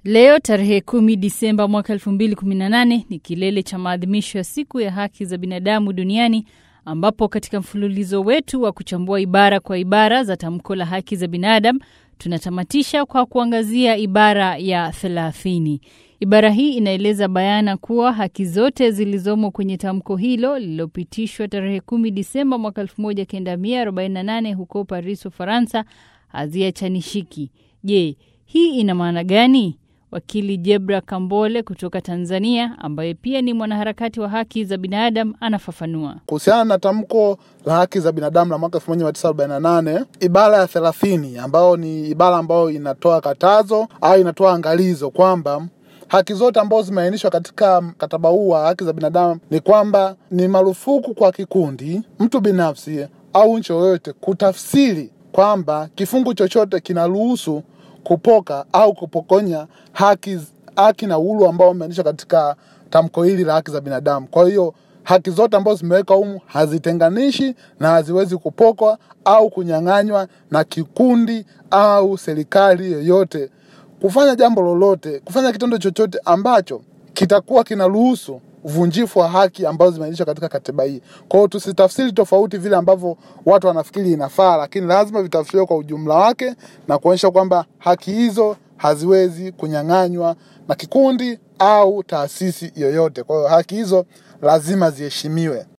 Leo tarehe kumi Disemba mwaka elfu mbili kumi na nane ni kilele cha maadhimisho ya siku ya haki za binadamu duniani ambapo katika mfululizo wetu wa kuchambua ibara kwa ibara za tamko la haki za binadamu tunatamatisha kwa kuangazia ibara ya thelathini. Ibara hii inaeleza bayana kuwa haki zote zilizomo kwenye tamko hilo lililopitishwa tarehe kumi Disemba mwaka elfu moja kenda mia arobaini na nane huko Paris, Ufaransa haziachanishiki. Je, hii ina maana gani? Wakili Jebra Kambole kutoka Tanzania, ambaye pia ni mwanaharakati wa haki za binadamu, anafafanua kuhusiana na tamko la haki za binadamu la mwaka 1948 ibara ya thelathini, ambayo ni ibara ambayo inatoa katazo au inatoa angalizo kwamba haki zote ambazo zimeainishwa katika mkataba huu wa haki za binadamu ni kwamba ni marufuku kwa kikundi, mtu binafsi au nchi yoyote kutafsiri kwamba kifungu chochote kinaruhusu kupoka au kupokonya haki, haki na uhuru ambao umeainishwa katika tamko hili la haki za binadamu. Kwa hiyo haki zote ambazo zimeweka humu hazitenganishi na haziwezi kupokwa au kunyang'anywa na kikundi au serikali yoyote kufanya jambo lolote, kufanya kitendo chochote ambacho kitakuwa kinaruhusu uvunjifu wa haki ambazo zimeainishwa katika katiba hii. Kwa hiyo tusitafsiri tofauti vile ambavyo watu wanafikiri inafaa, lakini lazima vitafsiriwe kwa ujumla wake na kuonyesha kwamba haki hizo haziwezi kunyang'anywa na kikundi au taasisi yoyote. Kwa hiyo haki hizo lazima ziheshimiwe.